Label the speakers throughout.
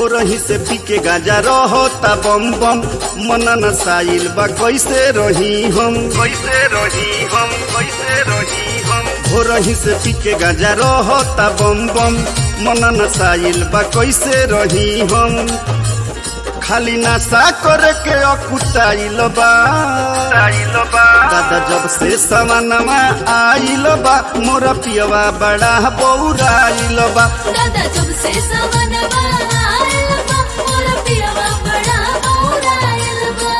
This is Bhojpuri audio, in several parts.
Speaker 1: हो रही से पी के गाजा रहता बम बम मन नसाइल बा कैसे रही हम कैसे रही हम कैसे रही हम हो रही से पी के गाजा रहता बम बम मन नसाइल बा कैसे रही हम खाली नशा करे के अकुटाइल बा दादा जब से सवनमा आइल बा मोर पियवा बड़ा बौराइल बा
Speaker 2: दादा जब से सवनवा आयल बा मोर पियवा बड़ा बौरायल बा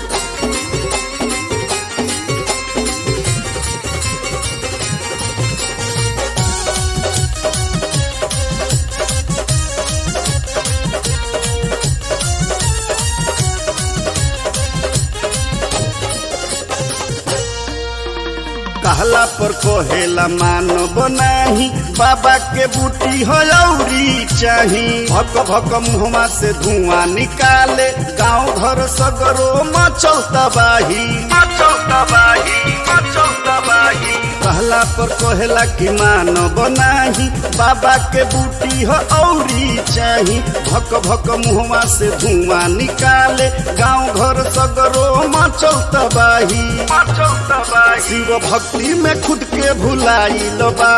Speaker 1: कहला पर कोहेला मानव नाही बाबा के बूटी हो औरी चाही भक भक मुहमा से धुआं निकाले गांव घर सगरो मचल तबाही मचल तबाही मचल तबाही कहला पर कोहेला कि मानव नाही बाबा के बूटी हो औरी चाही भक भक मुहमा से धुआं निकाले गांव घर सगरो मचल तबाही मचल तबाही शिव भक्ति में खुद के भुलाइल बा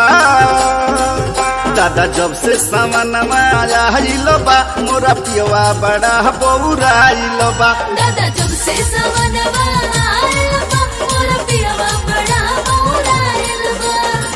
Speaker 1: दादा जब से सामान आइल बा मोरा पियवा बड़ा बौराइल बा
Speaker 2: दादा जब से सवनवा आयल बा मोर पियवा बड़ा बौरायल बा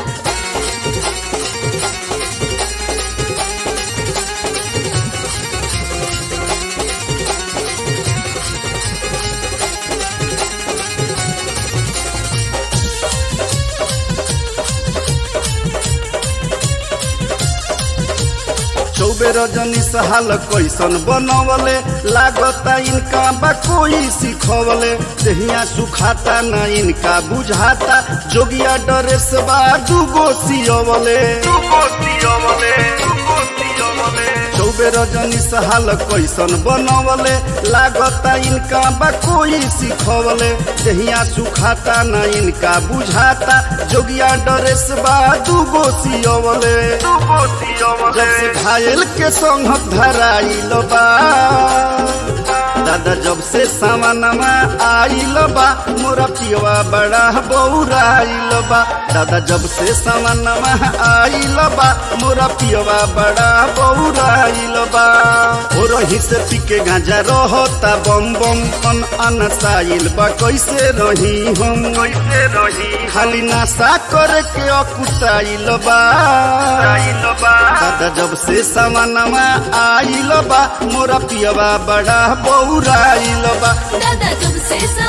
Speaker 1: चौबे रजनी सहाल कैसन बनवले लागता इनका बा कोई सिखवले दहिया सुखाता न इनका बुझाता जोगिया ड्रेस बा दूगो सियवले दूगो सियवले दूगो सियवले चौबे रजनी सहाल कैसन बनवले लागता इनका बा कोई सिखवले दहिया सुखाता न इनका बुझाता जोगिया ड्रेस बा दूगो सियवले दूगो सियवले जब से घायल के संग धराइल बा दादा जब से सामानमा आइल बा मोरा पियवा बड़ा बौराइल बा दादा जब से सामानमा आइल बा मोरा पियवा बड़ा बौराइल बा हो रही से पी के गांजा रहता बम बम अन अनसाइल बा कैसे रही हम कैसे रही खाली नशा करे के अकुटाइल बा दादा जब से सामानमा आइल बा मोरा पियवा बड़ा बौराइल बा
Speaker 2: दादा जब से